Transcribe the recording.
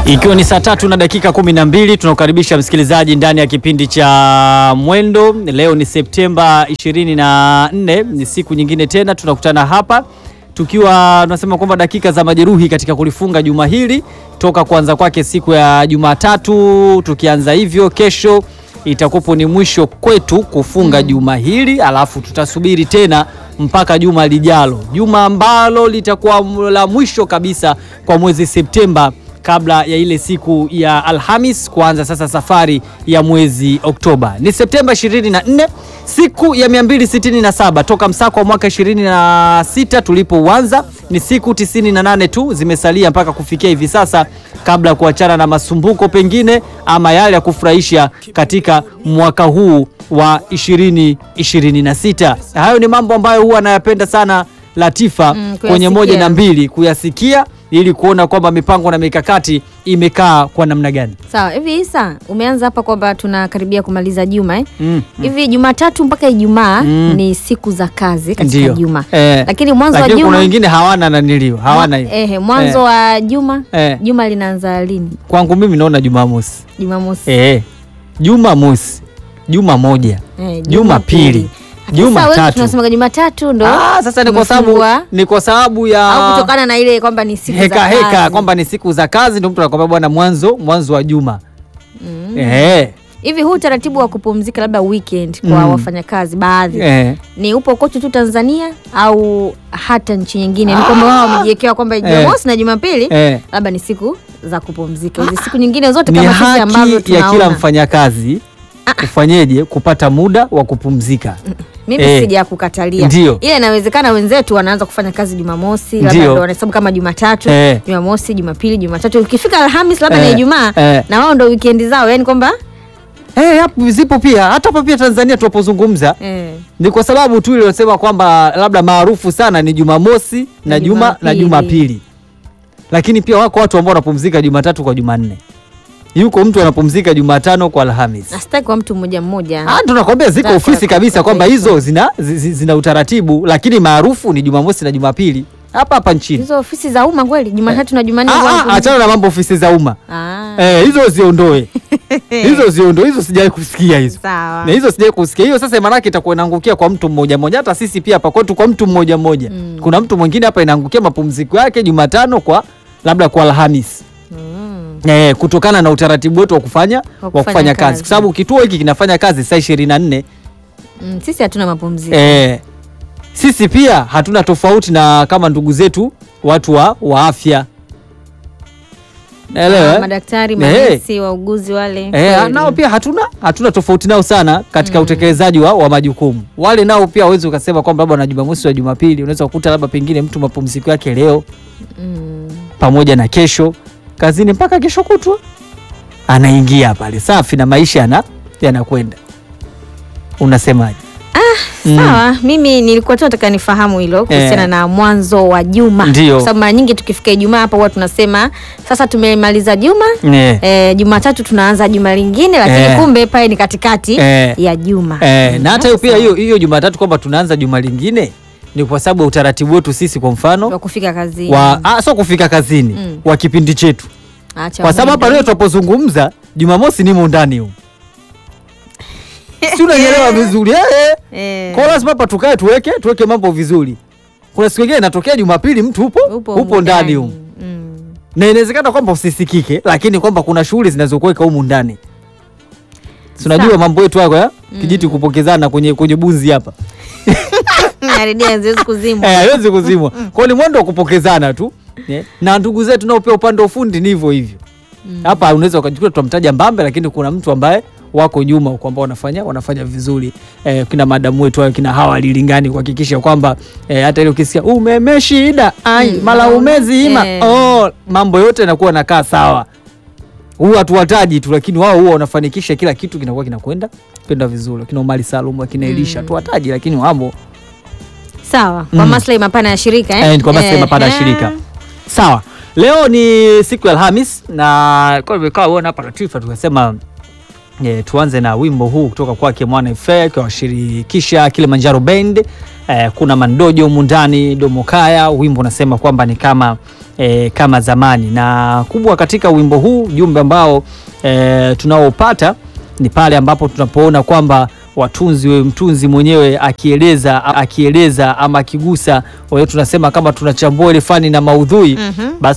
Ikiwa ni saa tatu na dakika kumi na mbili tunakukaribisha msikilizaji ndani ya kipindi cha Mwendo. Leo ni Septemba 24, ni siku nyingine tena tunakutana hapa tukiwa tunasema kwamba dakika za majeruhi katika kulifunga juma hili toka kuanza kwake siku ya Jumatatu. Tukianza hivyo, kesho itakupo ni mwisho kwetu kufunga juma hili, alafu tutasubiri tena mpaka juma lijalo, juma ambalo litakuwa la mwisho kabisa kwa mwezi Septemba kabla ya ile siku ya Alhamis kuanza sasa safari ya mwezi Oktoba. Ni Septemba 24, siku ya 267 toka msako wa mwaka 26 tulipouanza. Ni siku 98 tu zimesalia mpaka kufikia hivi sasa, kabla ya kuachana na masumbuko pengine ama yale ya kufurahisha katika mwaka huu wa 2026. Hayo ni mambo ambayo huwa anayapenda sana Latifa Mm, kwenye kuyasikia. moja na mbili kuyasikia ili kuona kwamba mipango na mikakati imekaa kwa namna gani. Sawa, hivi Isa, umeanza hapa kwamba tunakaribia kumaliza juma eh? Mm, Hivi Jumatatu mpaka Ijumaa Mm. ni siku za kazi katika Ndio. juma. Eh, Lakini mwanzo wa lakini kuna juma wengine hawana nanilio hawana hiyo. eh, mwanzo Eh, wa juma Eh. juma linaanza lini? kwangu mimi naona Jumamosi Jumamosi. eh, Jumamosi, Juma moja, Eh, Jumapili, Lakini sasa wengi Jumatatu. tunasemaga Jumatatu ndo Ah, sasa ni kwa sababu tumefungua, ni kwa sababu ya au kutokana na ile kwamba ni siku heka za heka kazi. kwamba ni siku za kazi, ndio mtu anakwambia bwana, mwanzo mwanzo wa juma Mm. eh, Hivi huu utaratibu wa kupumzika labda weekend kwa Mm. wafanyakazi baadhi eh. ni upo kote tu Tanzania au hata nchi nyingine? Ni kwamba wao wamejiwekea kwamba Jumamosi na Jumapili Eh. labda ni siku za kupumzika. Hizi siku nyingine zote ni kama sisi ambavyo haki ya kila tunaona. mfanyakazi kufanyeje kupata muda wa kupumzika. Mimi Eh. sija kukatalia, Ndio. ila inawezekana wenzetu wanaanza kufanya kazi Jumamosi, labda Ndio. ndio wanahesabu kama Jumatatu, Eh. Jumamosi, Jumapili, Jumatatu, ukifika Alhamis labda Eh. ni Ijumaa Eh. na wao ndio weekend zao, yani kwamba Eh, hapo zipo pia hata hapa pia Tanzania tunapozungumza eh, ni kwa sababu tu iliyosema kwamba labda maarufu sana ni Jumamosi na Na Juma na Jumapili. Jumapili, lakini pia wako watu ambao wanapumzika Jumatatu kwa Jumanne, yuko mtu anapumzika Jumatano kwa Alhamis. nasitaki kwa mtu mmoja mmoja. Ah, tunakwambia ziko Za- ofisi za- kabisa za- kwamba za- hizo zina, zi- zi- zina utaratibu, lakini maarufu ni Jumamosi na Jumapili hapa hapa nchini. Hizo ofisi za umma kweli, Jumatatu na Jumanne Ah, wao ah, wanapumzika? achana na mambo ofisi za umma Ah, eh, hizo ziondoe hizo ziondoe, hizo sijawahi kusikia hizo sawa. na hizo sijawahi kusikia hiyo. Sasa maanake itakuwa inaangukia kwa mtu mmoja mmoja, hata sisi pia hapa kwetu kwa mtu mmoja mmoja. Mm. Kuna mtu mwingine hapa inaangukia mapumziko yake Jumatano kwa labda kwa Alhamis Mm. eh, kutokana na utaratibu wetu wa kufanya wa kufanya kufanya kazi, kazi. kwa sababu kituo hiki kinafanya kazi saa ishirini na nne. Mm, sisi hatuna mapumziko. Eh, sisi pia hatuna tofauti na kama ndugu zetu watu wa, wa afya naelewa Ah, eh? madaktari, Eh. manesi, wauguzi wale. Eh, kweli. nao pia hatuna hatuna tofauti nao sana katika utekelezaji wa, wa majukumu. Wale nao pia hawezi ukasema kwamba labda na Jumamosi wa Jumapili, unaweza kukuta labda pengine mtu mapumziko yake leo Mm. pamoja na kesho kazini mpaka kesho kutwa anaingia pale safi na maisha yana yanakwenda. Unasemaje? Mm. Sawa, mimi nilikuwa tu nataka nifahamu hilo kuhusiana Eh. na mwanzo wa juma, Ndio. kwa sababu mara nyingi tukifika Ijumaa hapa huwa tunasema sasa tumemaliza juma Eh, eh, Jumatatu tunaanza juma lingine, lakini Eh. kumbe pale ni katikati Eh. ya juma Eh, Mm, na hata hiyo pia sawa. hiyo hiyo Jumatatu kwamba tunaanza juma lingine ni kwa sababu ya utaratibu wetu sisi, kwa mfano wa kufika kazini wa ah, sio kufika kazini Mm. wa kipindi chetu, Acha kwa sababu hapa mwendo. leo tunapozungumza Jumamosi nimo ndani huko, si unanielewa vizuri eh, eh. Eh. Kwa hiyo lazima hapa tukae tuweke tuweke mambo vizuri. Kuna siku nyingine inatokea Jumapili mtu upo upo, upo, humu ndani huko, Mm. na inawezekana kwamba usisikike, lakini kwamba kuna shughuli zinazokuweka humu ndani. Si unajua Sawa. mambo yetu hayo ya kijiti kupokezana kwenye kwenye bunzi hapa Na redio haziwezi kuzimwa. Eh, haiwezi kuzimwa. Kwa hiyo ni mwendo wa kupokezana tu. Eh, Na ndugu zetu nao pia upande wa ufundi ni hivyo hivyo. Hapa unaweza ukajikuta tutamtaja Mbambe lakini kuna mtu ambaye wako nyuma huko ambao wanafanya wanafanya vizuri. Eh, kina madamu wetu hao kina hawa lilingani kuhakikisha kwamba eh, hata ile ukisikia umeme shida ai Mm, mala mala- umezima eh. oh, mambo yote yanakuwa yanakaa sawa. Huwa hatuwataji tu lakini wao huwa wanafanikisha kila kitu kinakuwa kinakwenda kwenda vizuri. Kina Omari Salum, kina Elisha tuwataji lakini wamo Sawa, kwa Mm. maslahi mapana ya shirika eh? Eh, ni kwa maslahi Eh, mapana ya eh. shirika. Sawa, leo ni siku ya Alhamis na kwa hivyo ikawa uona hapa Latifa tukasema E, tuanze na wimbo huu kutoka kwake Mwana FA akiwashirikisha Kilimanjaro Band. E, kuna Mandojo humu ndani Domokaya. Wimbo unasema kwamba ni kama e, kama zamani. Na kubwa katika wimbo huu, ujumbe ambao e, tunaopata ni pale ambapo tunapoona kwamba watunzi we mtunzi mwenyewe akieleza akieleza ama akigusa, kwa hiyo tunasema kama tunachambua ile fani na maudhui Mhm. basi